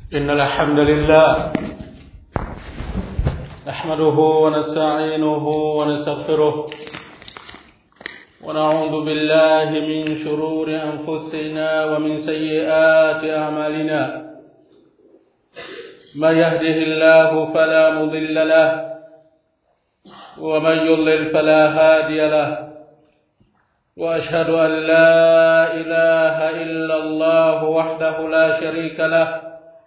إن الحمد لله نحمده ونستعينه ونستغفره ونعوذ بالله من شرور أنفسنا ومن سيئات أعمالنا من يهده الله فلا مضل له ومن يضلل فلا هادي له واشهد ان لا اله الا الله وحده لا شريك له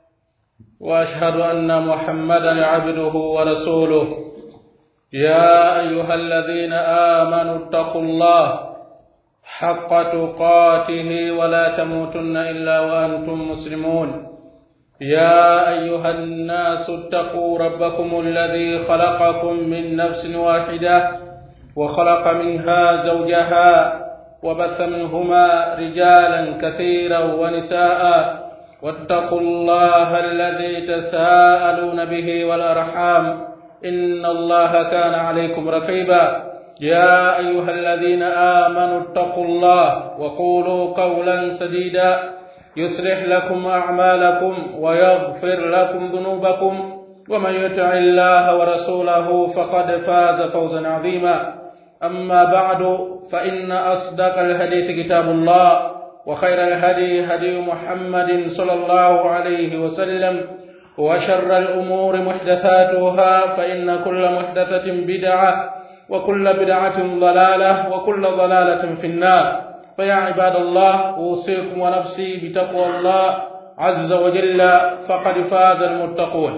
واشهد ان محمدا عبده ورسوله يا ايها الذين امنوا اتقوا الله حق تقاته ولا تموتن الا وانتم مسلمون يا ايها الناس اتقوا ربكم الذي خلقكم من نفس واحده وخلق منها زوجها وبث منهما رجالا كثيرا ونساء واتقوا الله الذي تساءلون به والارحام ان الله كان عليكم رقيبا يا ايها الذين امنوا اتقوا الله وقولوا قولا سديدا يصلح لكم اعمالكم ويغفر لكم ذنوبكم ومن يطع الله ورسوله فقد فاز فوزا عظيما اما بعد فان اصدق الحديث كتاب الله وخير الهدي هدي محمد صلى الله عليه وسلم وشر الامور محدثاتها فان كل محدثه بدعه وكل بدعه ضلاله وكل ضلاله في النار فيا عباد الله اوصيكم ونفسي بتقوى الله عز وجل فقد فاز المتقون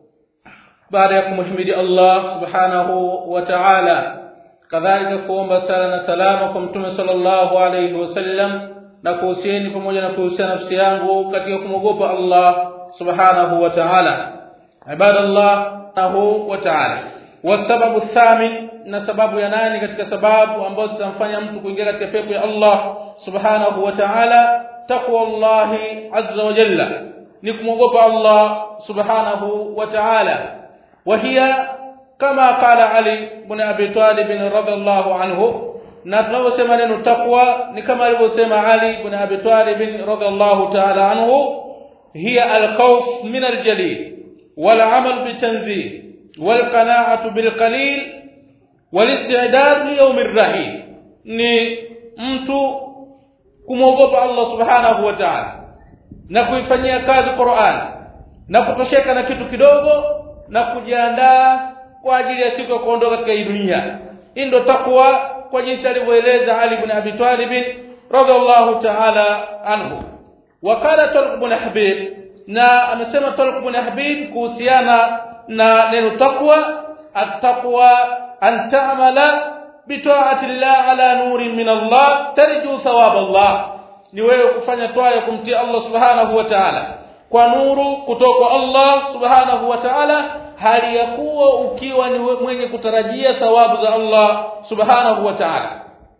baada ya kumhimidi Allah subhanahu wa ta'ala kadhalika kuomba sala na salama kwa mtume sallallahu alayhi wasallam na kuhusieni pamoja na kuhusia nafsi yangu katika kumwogopa Allah subhanahu wa ta'ala ibadallah wa ta'ala wasababu thamin na sababu ya nani katika sababu ambazo zitamfanya mtu kuingia katika pepo ya Allah subhanahu wa ta'ala taqwa Allah azza wa jalla ni kumwogopa Allah subhanahu wa ta'ala وهي كما قال علي بن ابي طالب رضي الله عنه na tunavyosema neno taqwa ni kama alivyosema Ali ibn Abi Talib radhiallahu ta'ala anhu hiya al-khawf min al-jalil wal 'amal bitanzih wal qana'atu bil qalil wal istidad li yawm ar-rahim ni mtu kumwogopa Allah subhanahu wa ta'ala na kuifanyia kazi Qur'an na kutosheka na kitu kidogo na kujiandaa kwa ajili ya siku ya kuondoka katika hii dunia hii ndio takwa kwa jinsi alivyoeleza Ali ibn Abi Talib radhiallahu ta'ala anhu wakala Talq ibn Habib na amesema Talq ibn Habib kuhusiana na neno takwa at-taqwa an ta'mala bita'ati Allah ala nurin min Allah tarju thawab Allah ni wewe kufanya toa ya kumtii Allah subhanahu wa ta'ala kwa nuru kutoka Allah subhanahu wa ta'ala hali ya kuwa ukiwa ni mwenye kutarajia thawabu za Allah subhanahu wa ta'ala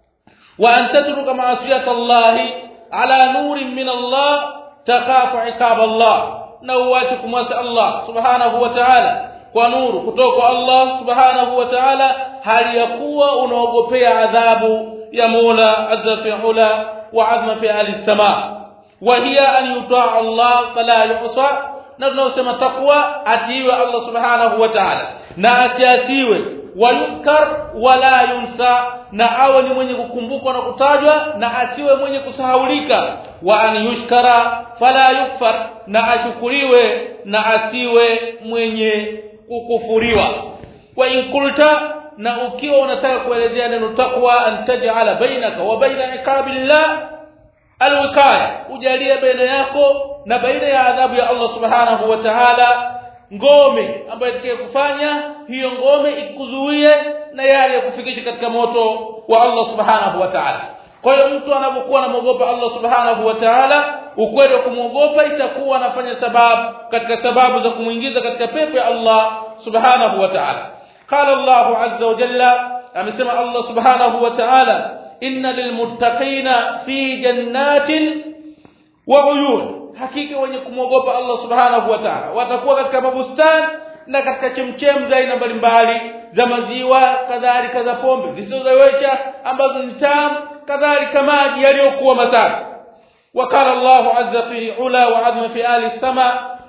wa an tatruka ma'asiyata Allah ala nurin min Allah takafu ikab Allah na uache kumwasi Allah subhanahu wa ta'ala kwa nuru kutoka Allah subhanahu wa ta'ala hali ya kuwa unaogopea adhabu ya Mola azza fi'ala wa azma fi al-samaa وهي أن يطاع الله فلا يعصى na tunaosema takwa atiiwe Allah subhanahu wa ta'ala na asiasiwe wayunkar wala yunsa na awe ni mwenye kukumbukwa na kutajwa na asiwe mwenye kusahaulika wa an yushkara fala yukfar na ashukuriwe na asiwe mwenye kukufuriwa wa in kulta na ukiwa unataka kuelezea neno takwa an taj'ala bainaka wa baina iqabillah alwikaya ujalie baina yako na baina ya adhabu ya Allah subhanahu wa ta'ala ngome ambayo itakaye kufanya hiyo ngome ikuzuie na yale ya kufikisha katika moto wa Allah subhanahu wa ta'ala kwa hiyo mtu anapokuwa anamuogopa Allah subhanahu wa ta'ala ukweli wa kumuogopa itakuwa anafanya sababu katika sababu za kumuingiza katika pepo ya Allah subhanahu wa ta'ala qala Allah azza wa jalla amesema Allah subhanahu wa ta'ala inna lilmuttaqina fi jannatin wa uyun hakika wenye kumwogopa Allah subhanahu wa ta'ala watakuwa katika mabustani na katika chemchem za aina mbalimbali za maziwa kadhalika za pombe zisizoweka ambazo ni tamu kadhalika maji yaliyokuwa masafi وقال الله عز في علا وعظم في آل السماء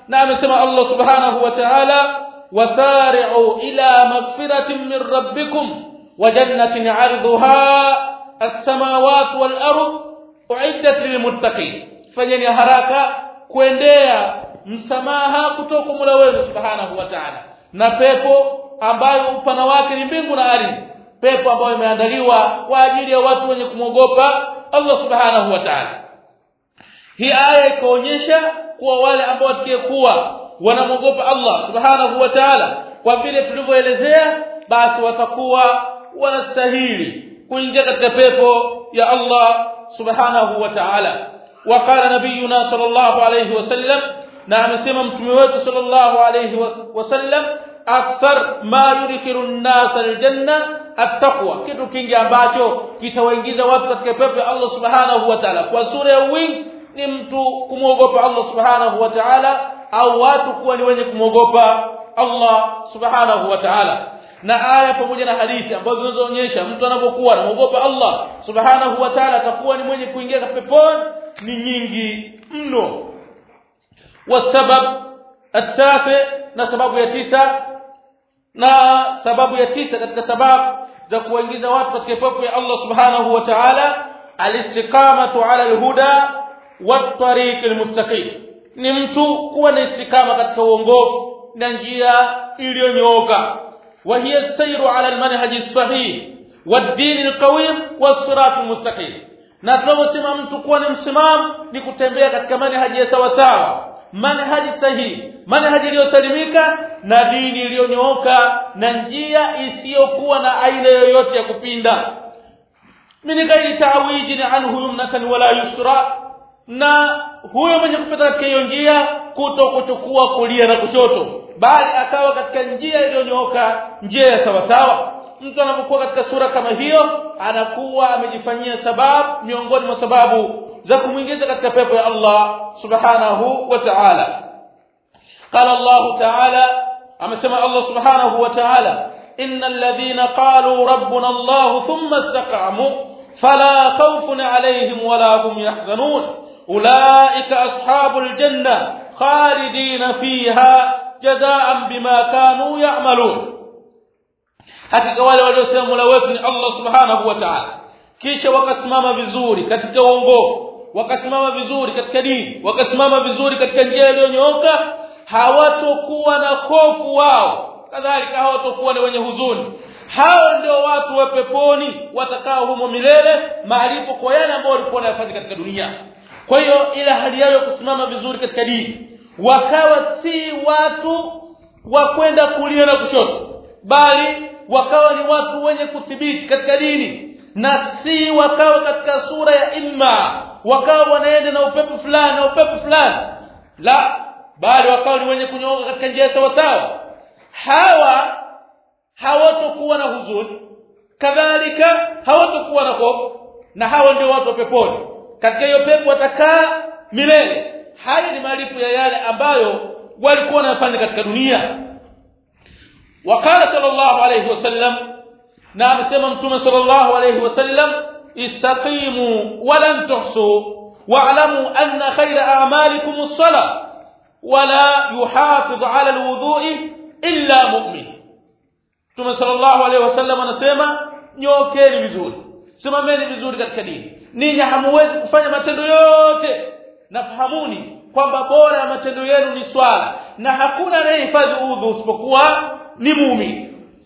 na amesema Allah subhanahu wa ta'ala wasari'u ila magfiratin min rabbikum wa jannatin 'arduha as-samawati wal ardh uiddat lilmuttaqin fanyeni haraka kuendea msamaha kutoka kwa Mola wenu subhanahu wa ta'ala na pepo ambayo upana wake ni mbingu na ardhi pepo ambayo imeandaliwa kwa ajili ya watu wenye kumwogopa Allah subhanahu wa ta'ala hii aya ikaonyesha kuwa wale ambao watakayekuwa wanamwogopa Allah subhanahu wa ta'ala kwa vile tulivyoelezea basi watakuwa wanastahili kuingia katika pepo ya Allah subhanahu wa ta'ala وقال نبينا صلى الله عليه وسلم na amesema mtume wetu sallallahu alayhi wasallam akthar ma yudkhilu an-nas al-janna at-taqwa kitu kingi ambacho kitawaingiza watu katika pepo ya Allah subhanahu wa ta'ala kwa sura ya wingi ni mtu kumwogopa Allah subhanahu wa ta'ala au watu kuwa ni wenye kumwogopa Allah subhanahu wa ta'ala na aya pamoja na hadithi ambazo zinazoonyesha mtu anapokuwa anamwogopa Allah subhanahu wa ta'ala atakuwa ni mwenye kuingia peponi ni nyingi mno والسبب التاسع na sababu ya tisa na sababu ya tisa katika sababu za kuingiza watu katika pepo ya Allah subhanahu wa ta'ala alistiqamatu ala alhuda wat-tariq almustaqim ni mtu kuwa na istikama katika uongofu na njia iliyonyooka wa hiya sayru ala almanhaj as-sahih wad-din alqawim was-sirat almustaqim na tunaposema mtu kuwa ni msimamo ni kutembea katika manhaji ya sawa sawa manhaji sahihi manhaji iliyosalimika na dini iliyonyooka na njia isiyokuwa na aina yoyote ya kupinda min ghairi ta'wijin anhu yumnatan wala yusra na huyo mwenye kupita katika hiyo njia kuto kuchukua kulia na kushoto bali akawa katika njia iliyonyooka njia ya sawa sawa mtu anapokuwa katika sura kama hiyo anakuwa amejifanyia sababu miongoni mwa sababu za kumwingiza katika pepo ya Allah subhanahu wa ta'ala qala Allah ta'ala amesema Allah subhanahu wa ta'ala innal ladhina qalu rabbuna Allah thumma istaqamu fala khawfun alayhim wala hum yahzanun ulaika ashabul janna khalidina fiha jazaan bima kanu ya'malun hakika wale waliosema Mola wetu ni Allah subhanahu wa ta'ala kisha wakasimama vizuri katika uongofu wakasimama vizuri katika dini wakasimama vizuri katika njia iliyonyooka hawatokuwa na hofu wao kadhalika hawatokuwa na wenye huzuni hao ndio watu wa peponi watakao humo milele malipo kwa yale ambao walikuwa wanayafanya katika dunia kwa hiyo ile hali yao ya kusimama vizuri katika dini wakawa si watu wa kwenda kulia na kushoto bali wakawa ni watu wenye kuthibiti katika dini na si wakawa katika sura ya imma wakawa wanaenda na upepo fulani na upepo fulani la bali wakawa ni wenye kunyooka katika njia sawa sawa hawa hawatokuwa na huzuni kadhalika hawatokuwa na hofu na hawa ndio watu wa peponi katika hiyo pepo watakaa milele haya ni malipo ya yale ambayo walikuwa wanafanya katika dunia وقال صلى الله عليه وسلم na amesema mtume sallallahu alayhi wasallam istaqimu walan tuhsu wa'lamu anna khayra a'malikum as-salah wala yuhafiz 'ala al-wudu'i illa mu'min mtume sallallahu alayhi wasallam anasema nyokeni vizuri simameni vizuri katika dini ninyi hamuwezi kufanya matendo yote nafahamuni kwamba bora ya matendo yenu ni swala na hakuna anayehifadhi udhu usipokuwa ni muumini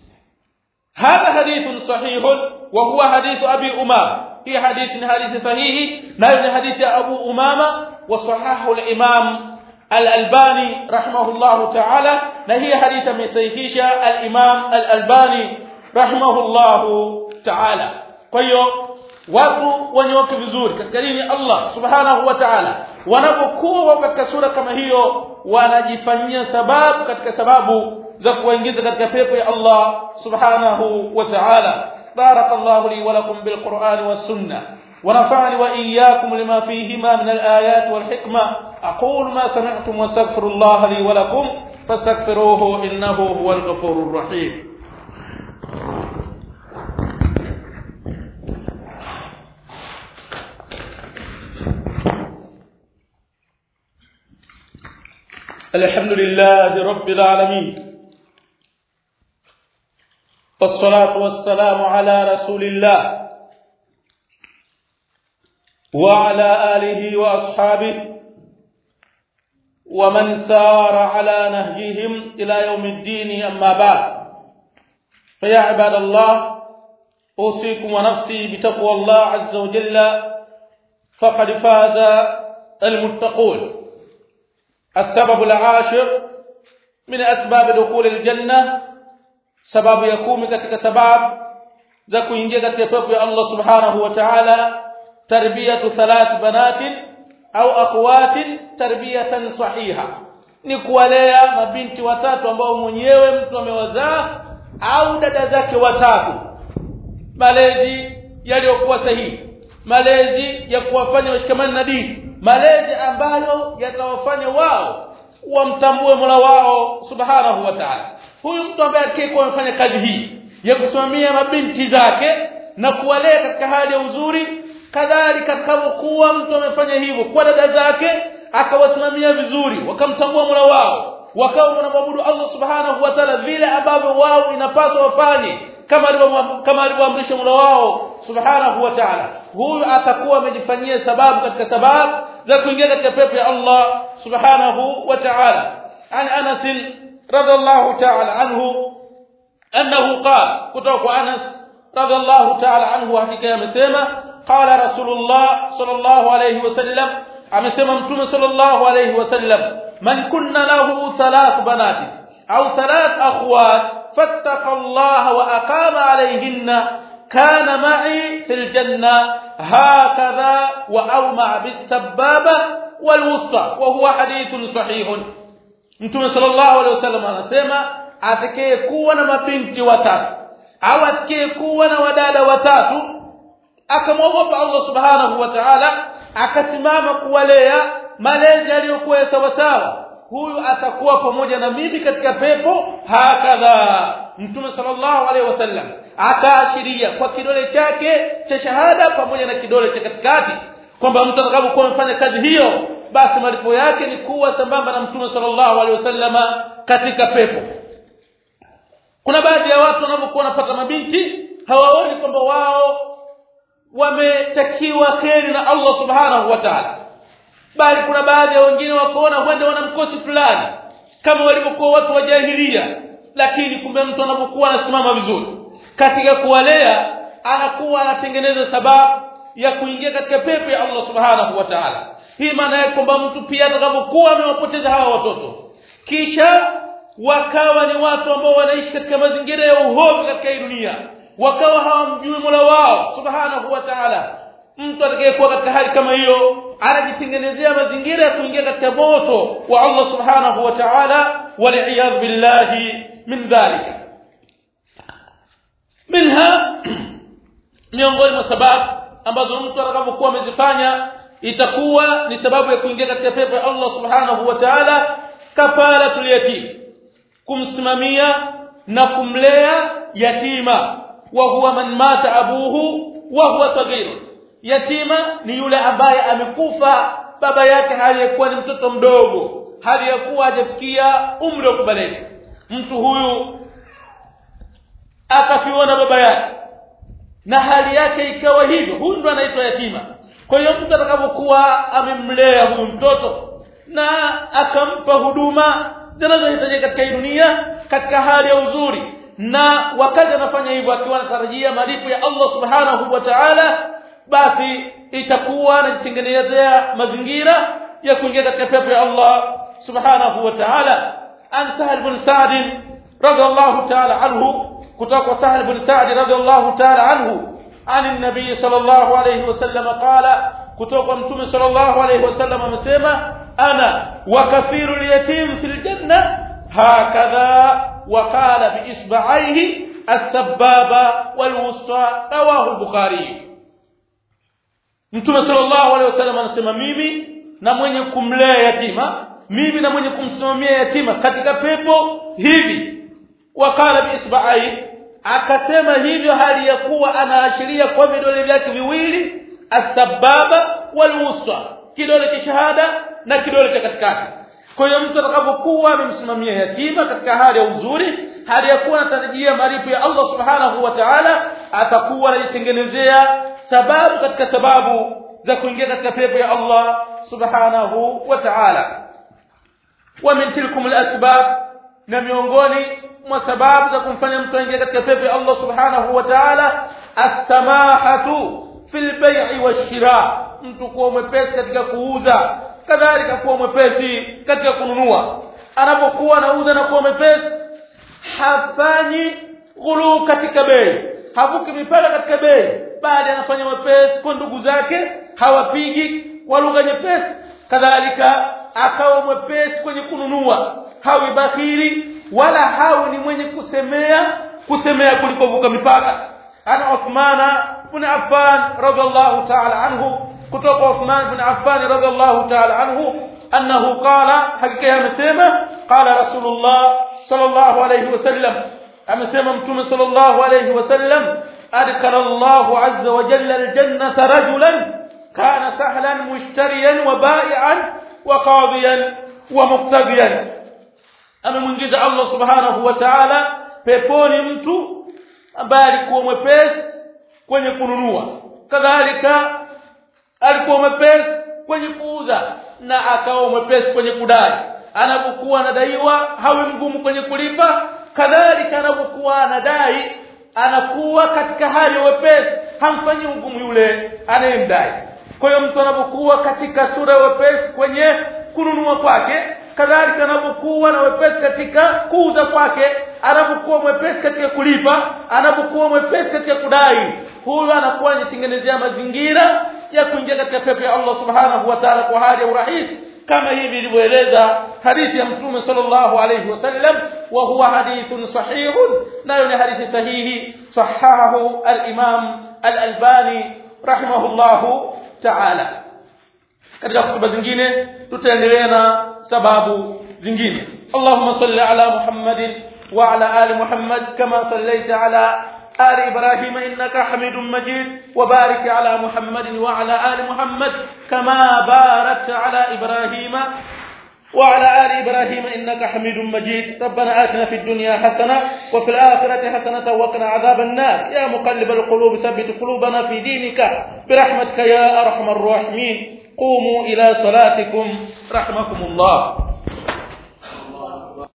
هذا حديث صحيح وهو حديث أبي أمامة هي حديث حديث صحيح نحن حديث أبو أمامة وصححه الإمام الألباني رحمه الله تعالى نهي حديث من صحيح الإمام الألباني رحمه الله تعالى فيو watu wanyoke vizuri katika dini Allah subhanahu wa ta'ala wanapokuwa katika sura kama hiyo wanajifanyia sababu katika sababu za kuingiza katika pepo ya Allah subhanahu wa ta'ala barakallahu li wa lakum bil qur'ani was sunnah ونفعني وإياكم لما فيهما من الآيات والحكمة أقول ما سمعتم واستغفر الله لي ولكم فاستغفروه إنه هو الغفور الرحيم الحمد لله رب العالمين والصلاة والسلام على رسول الله وعلى آله وأصحابه ومن سار على نهجهم إلى يوم الدين أما بعد فيا عباد الله أوصيكم ونفسي بتقوى الله عز وجل فقد فاز المتقون السبب العاشر من أسباب دخول الجنة sababu ya kumi katika sababu za kuingia katika pepo ya Allah subhanahu wa ta'ala tarbiyatu thalath banatin au akhwatin tarbiyatan sahiha ni kuwalea mabinti watatu ambao mwenyewe mtu amewazaa au dada zake watatu malezi yaliyokuwa sahihi malezi ya kuwafanya washikamane na dini malezi ambayo yatawafanya wao wamtambue Mola wao subhanahu wa ta'ala huyu mtu ambaye atakayekuwa amefanya kazi hii ya kusimamia mabinti zake na kuwalea katika hali ya uzuri kadhalika atakapokuwa mtu amefanya hivyo kwa dada zake akawasimamia vizuri wakamtambua Mola wao wakawa wanamwabudu Allah subhanahu wa ta'ala vile ambavyo wao inapaswa wafanye kama kama alivyoamrisha Mola wao subhanahu wa ta'ala huyu atakuwa amejifanyia sababu katika sababu za kuingia katika pepo ya Allah subhanahu wa ta'ala an Anas radhiallahu ta'ala anhu annahu qala kutoka Anas radhiallahu ta'ala anhu hakika yamesema qala rasulullah sallallahu alayhi wasallam amesema mtume sallallahu alayhi wasallam man kunna lahu thalath banati au thalath akhwat fattaqa Allah wa aqama alayhinna kana ma'i fil janna hakadha wa awma bis sababa wal wusta wa huwa hadithun sahihun Mtume sallallahu alaihi wasallam anasema atakaye kuwa na mabinti watatu au atakaye kuwa na wadada watatu akamwogopa Allah subhanahu wa ta'ala akasimama kuwalea malezi aliyokuwa sawa sawa huyu atakuwa pamoja na mimi katika pepo hakadha Mtume sallallahu alaihi wasallam akaashiria kwa kidole chake cha shahada pamoja na kidole cha katikati kwamba mtu atakapokuwa amefanya kazi hiyo basi malipo yake ni kuwa sambamba na mtume sallallahu alaihi wasallama katika pepo kuna baadhi ya watu wanapokuwa wanapata mabinti hawaoni kwamba wao wametakiwa kheri na Allah subhanahu wa ta'ala bali kuna baadhi ya wengine wakaona huenda wana mkosi fulani kama walivyokuwa watu wa jahilia lakini kumbe mtu anapokuwa anasimama vizuri katika kuwalea anakuwa anatengeneza sababu ya kuingia katika pepo ya Allah subhanahu wa ta'ala hii maana yake kwamba mtu pia atakapokuwa amewapoteza hawa watoto kisha wakawa ni watu ambao wanaishi katika mazingira ya uhovu katika hii dunia wakawa hawamjui Mola wao subhanahu wa ta'ala mtu atakayekuwa katika hali kama hiyo anajitengenezea mazingira ya kuingia katika moto wa Allah subhanahu wa ta'ala wal billahi min dhalika minha miongoni mwa sababu ambazo mtu atakapokuwa amezifanya itakuwa ni sababu ya kuingia katika pepo ya Allah subhanahu wa ta'ala kafaratul yatim kumsimamia na kumlea yatima wa huwa man mata abuhu wa huwa sagir yatima ni yule ambaye amekufa baba yake aliyekuwa ni mtoto mdogo hali ya kuwa hajafikia umri wa kubaleka mtu huyu akafiwa na baba yake na hali yake ikawa hivyo huyu ndo anaitwa yatima kwa hiyo mtu atakapokuwa amemlea huyu mtoto na akampa huduma zinazohitajika katika hii dunia katika hali ya uzuri na wakati anafanya hivyo akiwa anatarajia malipo ya Allah subhanahu wa ta'ala basi itakuwa anajitengenezea mazingira ya kuingia katika pepo ya Allah subhanahu wa ta'ala an sahal bin sa'd radiyallahu ta'ala anhu kutoka sahal bin sa'd radiyallahu ta'ala anhu عن النبي صلى الله عليه وسلم قال kutoka mtume sallallahu alayhi wasallam amesema ana wa kathirul yatim fil janna hakadha wa qala bi isba'aihi as-sababa wal wusta rawahu al-bukhari mtume sallallahu alayhi wasallam anasema mimi na mwenye kumlea yatima mimi na mwenye kumsimamia yatima katika pepo hivi wa qala bi isba'aihi akasema hivyo hali ya kuwa anaashiria kwa vidole vyake viwili asbaba walwusta kidole cha shahada na kidole cha katikati kwa hiyo mtu atakapokuwa amemsimamia yatima katika hali ya uzuri hali ya kuwa anatarajia malipo ya Allah subhanahu wa ta'ala atakuwa anajitengenezea sababu katika sababu za kuingia katika pepo ya Allah subhanahu wa ta'ala wa min tilkum al-asbab na miongoni mwa sababu za kumfanya mtu aingie katika pepo ya Allah subhanahu wa ta'ala as-samahatu fil bay'i wash-shira mtu kuwa mwepesi katika kuuza kadhalika kuwa mwepesi katika kununua anapokuwa anauza na kuwa mwepesi hafanyi ghulu katika bei havuki mipaka katika bei bali anafanya mwepesi kwa ndugu zake hawapigi kwa lugha nyepesi kadhalika akawa mwepesi kwenye kununua hawi bakhili wala hawi ni mwenye kusemea kusemea kuliko vuka mipaka ana Uthmana ibn Affan radhiallahu ta'ala anhu kutoka Uthman ibn Affan radhiallahu ta'ala anhu annahu qala hakika amesema qala rasulullah sallallahu alayhi wasallam amesema mtume sallallahu alayhi wasallam adkhala Allahu azza wa jalla aljannata rajulan kana sahlan mushtariyan wa bai'an wa qadiyan wa muqtadiyan amemwingiza Allah subhanahu wa ta'ala peponi mtu ambaye alikuwa mwepesi kwenye kununua kadhalika alikuwa mwepesi kwenye kuuza na akawa mwepesi kwenye kudai anapokuwa anadaiwa hawe mgumu kwenye kulipa kadhalika anapokuwa anadai anakuwa katika hali ya wepesi hamfanyi ugumu yule anayemdai kwa hiyo mtu anapokuwa katika sura ya wepesi kwenye kununua kwake kadhalika anapokuwa na wepesi katika kuuza kwake anapokuwa mwepesi katika kulipa anapokuwa mwepesi katika kudai huyo anakuwa anajitengenezea mazingira ya kuingia katika pepo ya Allah subhanahu wa ta'ala kwa hali ya urahisi kama hivi ilivyoeleza hadithi ya mtume sallallahu alayhi wasallam wa huwa hadithun sahihun nayo ni hadithi sahihi sahahahu al-imam al-albani rahimahullahu ta'ala katika hutuba zingine tutaendelea na sababu zingine Allahumma salli ala Muhammadin wa ala ali Muhammad kama sallaita ala آل إبراهيم إنك حميد مجيد وبارك على محمد وعلى آل محمد كما باركت على إبراهيم وعلى آل إبراهيم إنك حميد مجيد ربنا آتنا في الدنيا حسنة وفي الآخرة حسنة وقنا عذاب النار يا مقلب القلوب ثبت قلوبنا في دينك برحمتك يا أرحم الراحمين قوموا إلى صلاتكم رحمكم الله